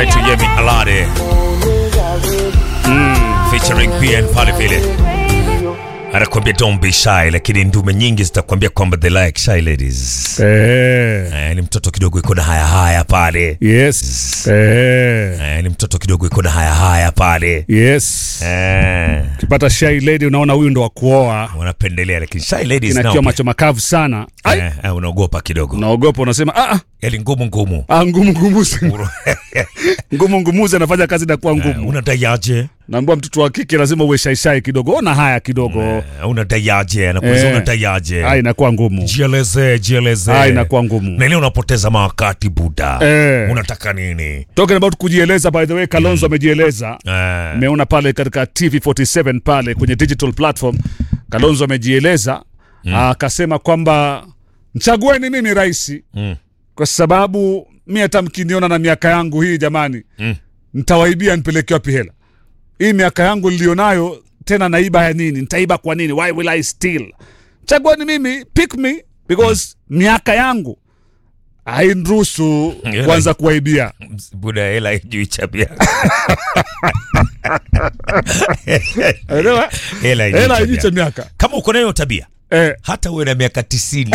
anaitwa Yemi Alade featuring PN pale vile anakuambia don't be shy, lakini ndume nyingi zitakwambia kwamba they like shy ladies. Eh, Eh, ni mtoto kidogo iko na haya haya pale. yes. Eh, Eh, ni mtoto kidogo iko na haya haya pale. yes. Eh, Ukipata shy lady unaona huyu ndo wa kuoa. wanapendelea lakini shy ladies nao Inakiwa pia- macho makavu sana. Ai, eh, eh, unaogopa kidogo. unaogopa unasema ah, ah, Yaani ngumu ngumu. ah ngumu ngumuzi. ngumu ngumuzi anafanya kazi na kuwa Eh, ngumu. unadaiaje? Naambia mtoto wa kike lazima uwe shy shy kidogo. Ona haya kidogo. Eh, unadaiaje? Anakuuliza Eh. unadaiaje? Ah, inakuwa ngumu. Jieleze, jieleze. Ah, inakuwa ngumu. Na ile unapoteza mawakati buda. Eh. Unataka nini? Talking about kujieleza, by the way, Kalonzo amejieleza. Eh. Meona pale katika TV47 pale kwenye digital platform, Kalonzo amejieleza akasema kwamba mchagueni mimi rais Mm. kwa sababu mi hata mkiniona na miaka yangu hii jamani, Mm. ntawaibia nipeleke wapi hela? Hii miaka yangu nilionayo tena naiba ya nini? Nitaiba kwa nini? Why will I steal? Chagueni mimi, pick me because miaka yangu hainiruhusu Hela- kuanza kuwaibia. Buda hela haijui chabia. Elewa? Hela haijui Hela chabia. haijiche miaka Kama uko nayo tabia eh, hata uwe na miaka tisini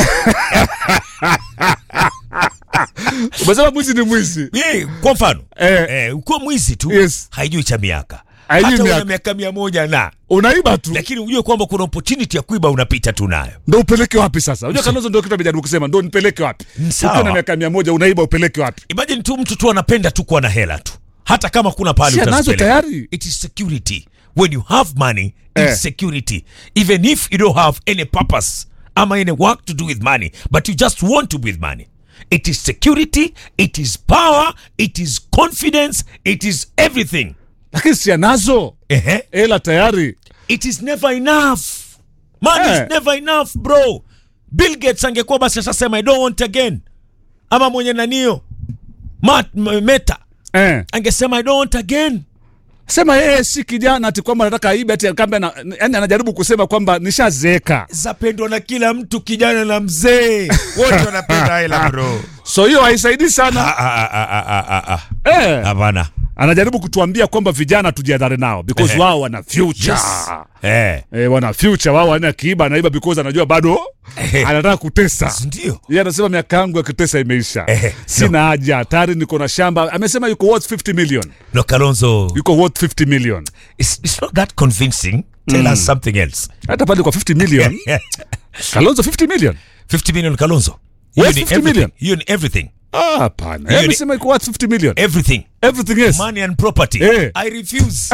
umesema mwizi ni mwizi Eh, kwa mfano eh, eh, ukiwa mwizi tu Yes. haijui cha miaka Haijui hata uwe na miaka. miaka mia moja na unaiba tu lakini ujue kwamba kuna opportunity ya kuiba unapita tu nayo ndo upeleke wapi sasa? Unajua Kalonzo ndio kitu amejaribu kusema, ndo nipeleke wapi? Sawa. Ukiwa na miaka mia moja unaiba upeleke wapi? imagine tu mtu tu anapenda tu kuwa na hela tu hata kama kuna pahali Si anazo utazipeleka. tayari. it is security when you have money it's Eh. security even if you don't have any purpose ama any work to do with money but you just want to be with money it is security it is power it is confidence it is everything Lakini si anazo Ehe. hela tayari. it is never enough money Eh. is never enough bro bill gates angekuwa basi ashasema i don't want again ama mwenye nanio Mat, m- meta Eh. angesema i don't want again Sema yeye si kijana ati kwamba anataka aibe ati kamba na, yani anajaribu kusema kwamba nishazeeka. zapendwa na kila mtu kijana na mzee wote wanapenda hela bro So hiyo haisaidii sana. Ah, ah, ah, ah, ah, ah, ah. Eh. hapana Anajaribu kutuambia kwamba vijana tujiadhare nao because Ehe. wao wana future. Yes. eh Eh, wana future wao wana kiiba anaiba because anajua bado Ehe. anataka kutesa. ndio Yeye anasema miaka yangu ya kutesa imeisha. Ehe. Sina haja, tayari niko na shamba. Amesema yuko worth 50 million. no kalonzo Yuko worth 50 million. it's, it's not that convincing tell us something else Hata pale kwa 50 million, Kalonzo 50 million. 50 million kalonzo hiyo Worth ni 50 everything million? hiyo ni everything Ah, hapana. Hiyo Yeye ni- amesema yuko worth 50 million. everything Everything yes. money and property Eh. i refuse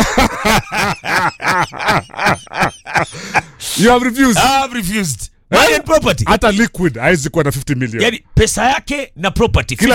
You have refused. i have refused money and property Hata liquid haizi kuwa na 50 million. yani pesa yake na property Kila